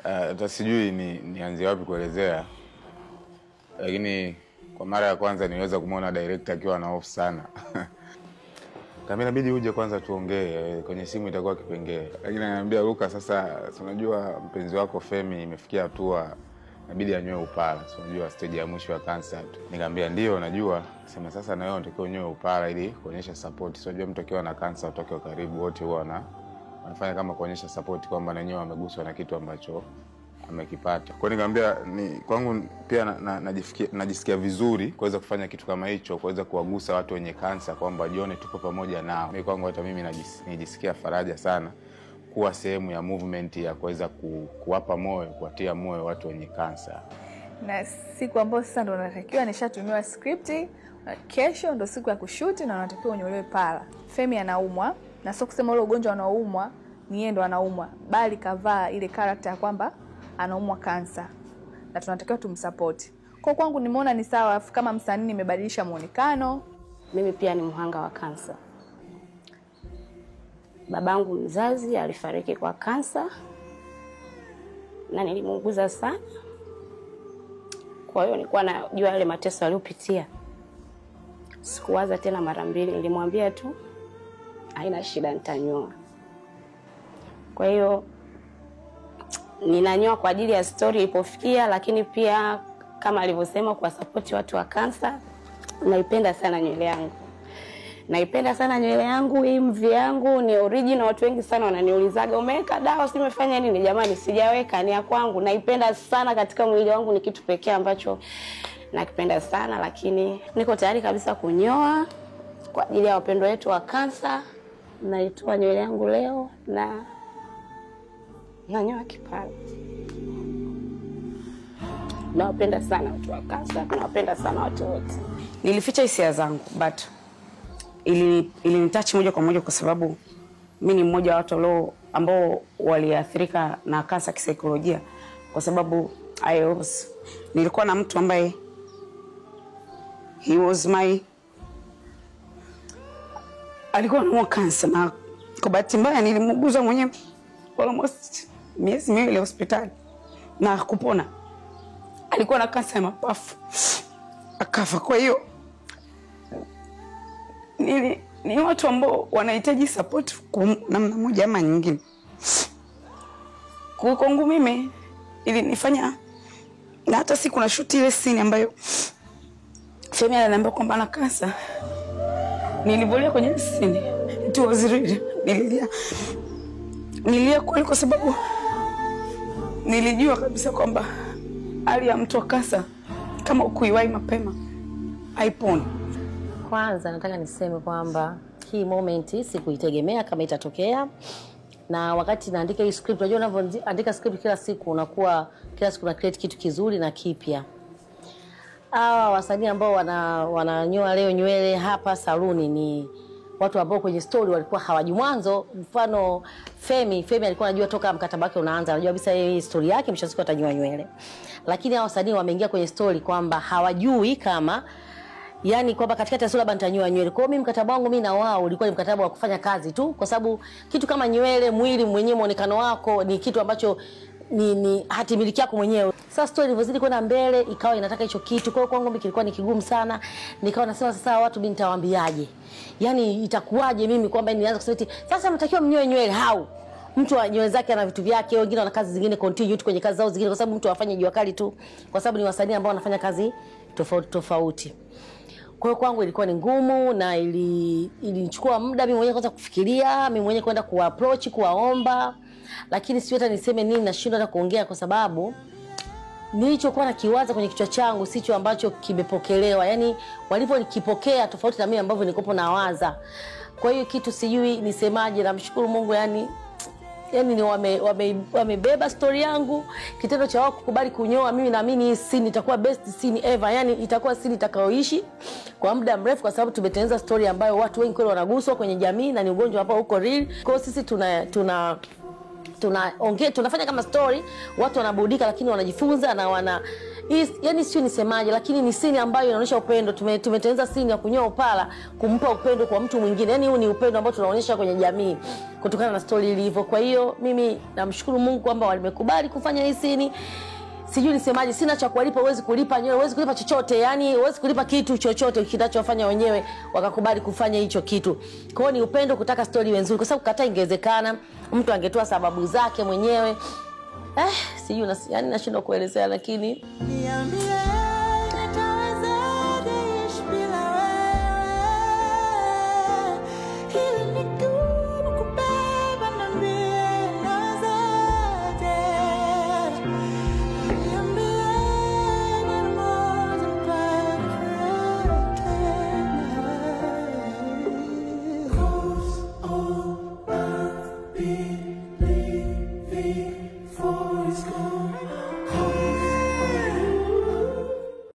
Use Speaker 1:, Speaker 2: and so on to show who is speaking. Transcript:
Speaker 1: hata sijui ni nianzie wapi kuelezea, lakini kwa mara ya kwanza niweza kumwona director akiwa na hofu sana kama inabidi uje kwanza tuongee eh, kwenye simu itakuwa kipengee, lakini ananiambia Luka, sasa si unajua mpenzi wako Femi imefikia hatua inabidi anywe upara, si unajua stage ya mwisho ya cancer tu. Nikamwambia ndio najua, sema sasa na wewe unatakiwa unywe upara ili kuonyesha support. Si unajua mtu akiwa na cancer utoke wa karibu wote huwa wana wanafanya kama kuonyesha support kwamba na wenyewe wameguswa na kitu ambacho amekipata. Kwa hiyo nikamwambia ni kwangu pia na, na, najisikia, najisikia vizuri kuweza kufanya kitu kama hicho, kuweza kuwagusa watu wenye kansa kwamba jione tuko pamoja nao. Mimi kwangu hata mimi najis, nijisikia faraja sana kuwa sehemu ya movement ya kuweza ku, kuwapa moyo, kuwatia moyo watu wenye kansa.
Speaker 2: na siku ambayo sasa ndo natakiwa nishatumiwa skripti na kesho ndo siku ya kushuti na unatakiwa unyolewe pala. Femi anaumwa na sio kusema ule ugonjwa anaoumwa ni yeye ndo anaumwa, bali kavaa ile karakta ya kwamba anaumwa kansa na tunatakiwa tumsapoti. Kwa kwangu nimeona ni sawa, kama msanii nimebadilisha muonekano.
Speaker 3: Mimi pia ni mhanga wa kansa. Babangu mzazi alifariki kwa kansa na nilimuuguza sana, kwa hiyo nilikuwa najua yale mateso aliyopitia. Sikuwaza tena mara mbili, nilimwambia tu haina shida, nitanyoa. Kwa hiyo ninanyoa kwa ajili ya stori ilipofikia, lakini pia kama alivyosema kuwasapoti watu wa kansa. Naipenda sana nywele yangu, naipenda sana nywele yangu. Hii mvi yangu ni original. Watu wengi sana wananiulizaga umeweka dawa, si umefanya nini? Jamani, sijaweka, ni ya kwangu. Naipenda sana katika mwili wangu, ni kitu pekee ambacho nakipenda sana, lakini niko tayari kabisa kunyoa kwa ajili ya wapendwa wetu wa kansa. Naitoa nywele yangu leo na nanyoa kipara. Nawapenda sana watu wa kansa, nawapenda sana watu wote.
Speaker 4: Nilificha hisia zangu but ili ilinitachi moja kwa moja kwa sababu mi ni mmoja wa watu walio ambao waliathirika na kansa kisaikolojia, kwa sababu I was, nilikuwa na mtu ambaye he was my alikuwa anaumwa kansa, na kwa bahati mbaya nilimuuguza mwenyewe almost miezi miwili hospitali na kupona. Alikuwa na kansa ya mapafu akafa. Kwa hiyo ni, ni watu ambao wanahitaji support kwa namna moja ama nyingine. Kwa kwangu mimi ilinifanya na hata siku na shuti ile scene ambayo Femi ananiambia kwamba ana kansa, nilivolia kwenye ile scene it was real. Nililia, nililia kweli kwa sababu nilijua kabisa kwamba hali ya mtu wa kansa kama ukuiwahi mapema haiponi.
Speaker 5: Kwanza nataka niseme kwamba hii moment sikuitegemea kama itatokea, na wakati naandika hii script, unajua unavyoandika script kila siku unakuwa kila siku na create kitu kizuri na kipya. Hawa wasanii ambao wana wananyoa leo nywele hapa saluni ni watu ambao kwenye story walikuwa hawaji mwanzo. Mfano Femi, Femi alikuwa anajua toka mkataba wake unaanza, anajua kabisa yeye story yake mwisho wa siku atanyoa nywele, lakini hawa wasanii wameingia kwenye story kwamba hawajui kama yani kwamba katikati ya sura labda nitanyoa nywele. Kwa hiyo mimi mkataba wangu mimi na wao ulikuwa ni mkataba wa kufanya kazi tu, kwa sababu kitu kama nywele, mwili mwenyewe, muonekano wako ni kitu ambacho ni, ni hati miliki yako mwenyewe. Sasa story ilivyozidi kwenda mbele ikawa inataka hicho kitu. Kwa hiyo kwangu mimi kilikuwa ni kigumu sana. Nikawa nasema sasa watu mimi nitawaambiaje? Yaani itakuwaje mimi kwamba nianze kusema eti sasa mtakiwa mnyoe nywele hau mtu wa nywele zake ana vitu vyake, wengine wana kazi zingine continue tu kwenye kazi zao zingine, kwa sababu mtu afanye jua kali tu, kwa sababu ni wasanii ambao wanafanya kazi tofauti tofauti. Kwa hiyo kwangu ilikuwa ni ngumu na ili ilinichukua muda mimi mwenyewe kwanza kufikiria, mimi mwenyewe kwenda kuapproach, kuwaomba, lakini sio hata niseme nini, nashindwa hata kuongea kwa sababu nilichokuwa nakiwaza kwenye kichwa changu sicho ambacho kimepokelewa, yani walivyokipokea tofauti na mimi ambavyo nilikopo nawaza. Kwa hiyo kitu sijui nisemaje, namshukuru Mungu yani yani ni wame, wame, wamebeba stori yangu. Kitendo cha wao kukubali kunyoa, mimi naamini hii scene itakuwa best scene ever, yani itakuwa scene itakayoishi kwa muda mrefu, kwa sababu tumetengeneza stori ambayo watu wengi kweli wanaguswa kwenye jamii na ni ugonjwa ambao uko real. Kwa hiyo sisi tuna tuna tunaongea tunafanya kama story, watu wanaburudika, lakini wanajifunza na wana hii yani sio nisemaje lakini ni sini ambayo inaonyesha upendo Tume- tumetengeneza sini ya kunyoa upala kumpa upendo kwa mtu mwingine yani huu ni upendo ambao tunaonyesha kwenye jamii kutokana na stori ilivyo kwa hiyo mimi namshukuru mungu kwamba wamekubali kufanya hii sini sijui nisemaje sina cha kuwalipa huwezi kulipa nyewe huwezi kulipa chochote yani huwezi kulipa kitu chochote kinachofanya wenyewe wakakubali kufanya hicho kitu kwa hiyo ni upendo kutaka stori iwe nzuri kwa sababu kataa ingewezekana mtu angetoa sababu zake mwenyewe eh, sijui nas- yani nashindwa kuelezea lakini
Speaker 6: Niambie